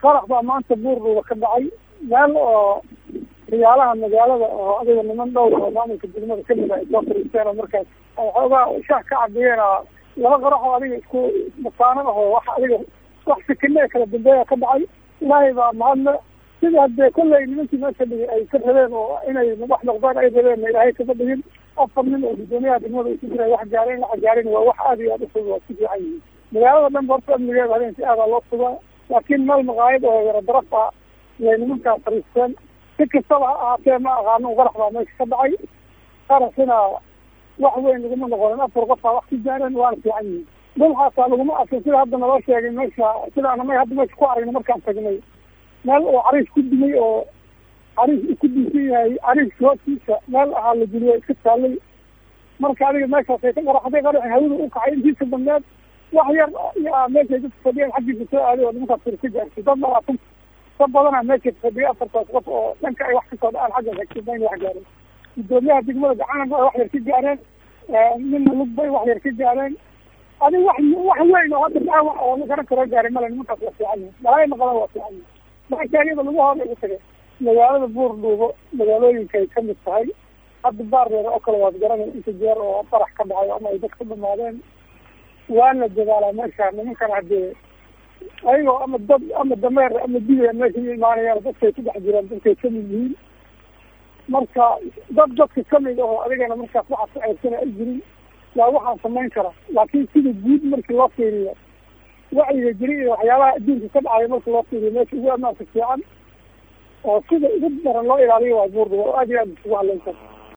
qarax baa maanta buurdhuuba ka dhacay meel oo riyaalaha magaalada oo adiga niman dhowr oo maamulka degmada kamid a ay soo fariisteen oo markaas ay xoogaa shaah ka cabiyeen laba qarax oo adiga isku mataano aho wax adiga wax sikine kala dambeeya ka dhacay ilaahay baa mahadle sida hadee kolley nimankii meesha dhigay ay ka rabeen oo inay wax noqdaan ay rabeen ilaahay kama dhigin afar nin oo guddoomiyaha degmada isu jiray wax gaareen waxa gaareen waa wax aada iyo aada ufog waa ku fiican yihiin magaalada dhan horta amnigeeda habeenkii aadaa loo sugaa laakiin meel maqaayad oo yaro daraf ah yay nimankaa fariisteen si kastaba ha ahaatee ma aqaano qarax baa meesha ka dhacay qaraxina wax weyn laguma noqonin afar qof baa wax ka gaareen waana fiican yihiin dhul xaataa laguma arkin sida hadda naloo sheegay meesha sida anamay hadda meesha ku aragna markaan tagnay meel oo cariis ku dumay oo cariis uu ku duusan yahay cariiska hoostiisa meel ahaa la geliyo iska taallay marka adiga meeshaasay ka qaraxday qaraxi hawada u kacay intiisa dambeed wax yar yaa meeshay dadka fadhiyeen xaggiisa soo aaday oo nimankaas fir ka gaartay dad labaatan dad badana meesha fadhiya afartaas qof oo dhanka ay wax kasoo dhacaan xagga hagsibayn wax gaareen guddoomiyaha degmada gacanaba ay wax yar ka gaareen nina lugbay wax yar ka gaareen adiga wax wax weyn oo hadda dhaawac oo la garan karo gaaray male nimankaas waa fiican yihin malaay maqalan waa fiican yihin marka iyada lagu hor ugu tagay magaalada buurdhuubo magaalooyinkay kamid tahay hadda baardeeda oo kale waad garanay inta jeer oo farax ka dhacay ama ay dad ka dhamaadeen waa la dadaalaa meesha nimankan hadee ayagoo ama dad ama dameer ama diya meesha u imaanayaan dadkay ku dhex jiraan dadkay kamid yihiin marka dad dadka kamid aho adigana markaas waxaad ku ceersana ay jirin yaa waxaan samayn kara laakiin sida guud markii loo fiiriyo wacyiga jiri iyo waxyaabaha adduunka ka dhacaya marka loo fiiriyo meesha ugu amaanka fiican oo sida ugu daran loo ilaaliyo waa buurda oo aad iyo aad isugu hadlayn kara